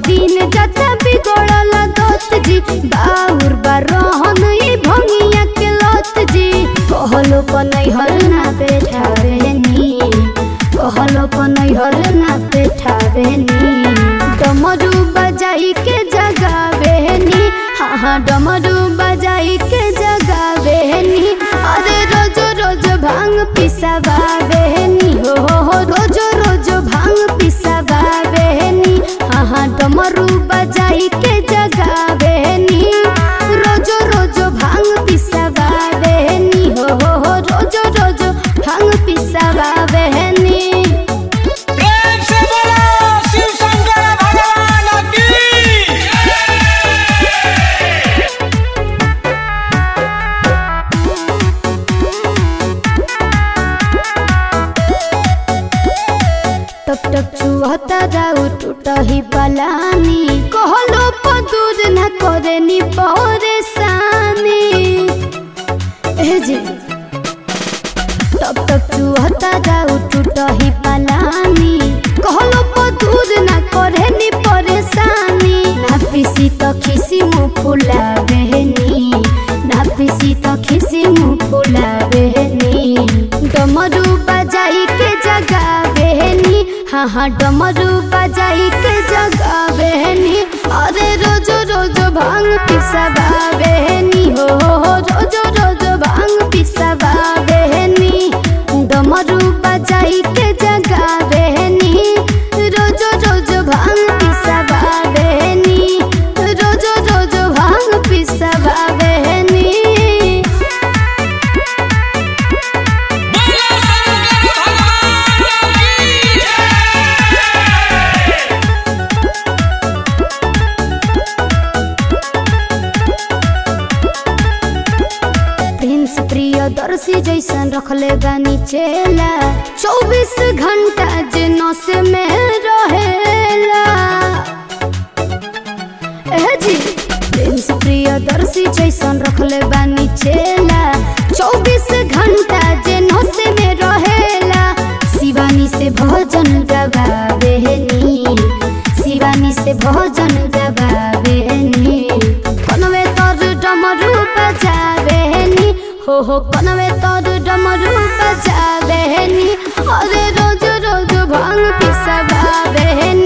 दिन जता बिगड़ल दत जी बाउर बा रहन ई भंगिया के लत जी कहलो पनैहर ना बैठावे नी कहलो पनैहर ना बैठावे नी डमरू बजाई के जगावे नी हाँ हाँ डमरू बजाई के जगावे नी अरे रोज रोज भांग पिसवावे नी हो हो हो रोज रोज भांग पिसवावे नी हाँ हाँ डमरू बजाई के जगावे नी रोज रोज भांग पिसवावे नी हो हो हो रोज रोज भांग पिसवावे नी प्रेम से बोलो शिव शंकर भगवान की टप टप चुहता राउ टूटही पलानी कहलो पदूर न करे नी परेशानी ए जी टप टप चुहता राउ टूटही पलानी कहलो पदूर न करे नी परेशानी ना पिसी तो खिसी मुँह फुलावे नी ना पिसी तो खिसी मुँह फुलावे नी डमरू बजाई के जगावे नी हाँ हाँ डमरू बजाई के जगावे नी अरे रोज रोज भांग पिसवावे नी हो हो हो रोज रोज भांग पिसवावे नी डमरू बजाई के जगावे नी रोज रोज भांग पिसवावे नी रोज रोज भांग पिसवावे नी बोलो शंकर भगवान की प्रिंस प्रियदर्शी जैसन रखले बानी चेला चौबीस घंटा जे नस में रहेला एह जी प्रिंस प्रियदर्शी जैसन रखले बानी चेला चौबीस घंटा जे नस में रहेला शिवानी से भजन गवावे नी शिवानी से भजन गवावे नी कनवे तोर डमरू बजावे नी हो हो कनवे तोर डमरू बजावे नी अरे रोज रोज भांग पिसवावे नी